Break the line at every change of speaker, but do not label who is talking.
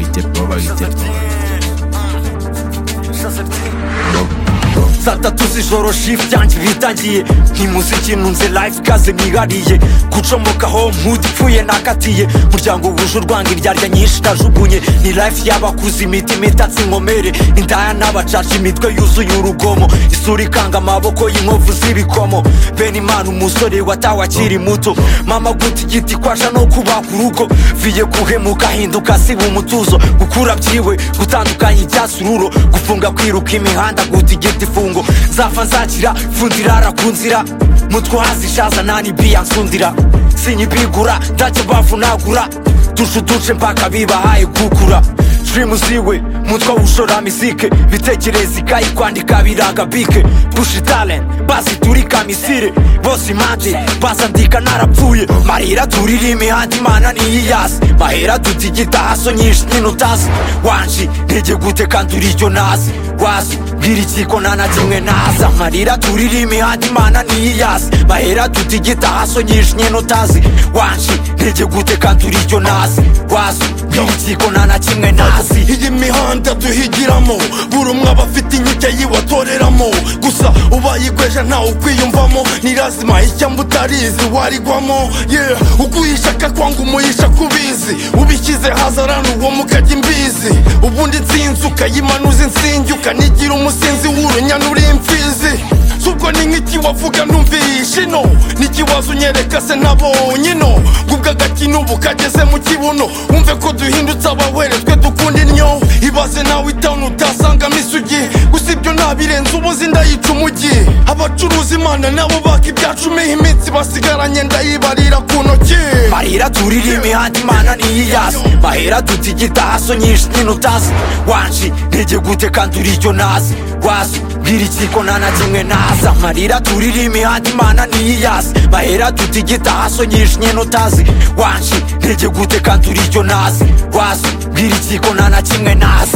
itir, baba itir.
Sata tuzijoro shift yanjye bitangiye nk'imuziki nunze life kaze nihariye gucomokaho mpudi ipfuye nakatiye muryango wuje urwanga indyarya nyinshi itajugunye ni life y'abakuze imitima itatse inkomere indaya n'abacaca imitwe yuzuye urugomo isura ikanga amaboko y'inkovu z'ibikomo bene imana umusore watawe akiri muto mama guta igiti kwasha no kubaka urugo viye guhemuka ahinduka siba umutuzo gukura byiwe gutandukanya ibyasururo gufunga kwiruka imihanda guta igiti ifungo nzapfa nzakira fundirara ku nzira mutwe hazishaza nani biya nsundira sinyibigura ntacyo bavunagura duce uduce mpaka bibahaye gukura turimu ziwe mutwe ushora misike bitekereza ikayi kwandika biranga bike pushi talent baziturika misire bose impande bazandika narapfuye marira turira imihanda imana niyiyasi mahera dutigita haso nyinshi nyine utazi wanji ntege gute kandi uri iryo nazi wazi mbwira ikiko nta na kimwe naza marira turira imihanda imana niyiyasi mahera dutigita haso nyinshi nyine utazi wanji ntege gute kandi uri iryo nazi wazi mbwira ikiko nta na kimwe nazi
iyi mihanda duhigiramo buri umwe aba afite inyike yiwe atoreramo gusa ubaye igweje ntawe ukwiyumvamo ni lazima ishyamba utarizi warigwamo yeah ukuyishaka kwanga umuyisha kubizi ubishyize hazarana uwo mukajya imbizi ubundi nsinzi ukayimanuza insingi ukanigira umusinzi w'urunyana uri imfizi subwo ni nk'iki wavuga ntumvishe ino n'ikibazo unyereka se nabonye ino ngubwo agakino ubu kageze mu kibuno wumve ko duhindutse abaweretswe dukunda innyo ibaze nawe itawuni utasangamo isugi gusa ibyo nabirenze ubuzi ndayica umujyi abacuruza imana nabo baka ibyacu umeho iminsi basigaranye ndayibarira ku ntoki
marira turira imihanda imana niyiyasi mahera dutigita haso nyinshi nyine utazi wanji ntege gute kandi uri iryo nazi wazi mbwira ikiko nta na kimwe naza marira turira imihanda imana niyiyasi mahera dutigita haso nyinshi nyine utazi wanji ntege gute kandi uri iryo nazi wazi mbwira ikiko nta na kimwe naza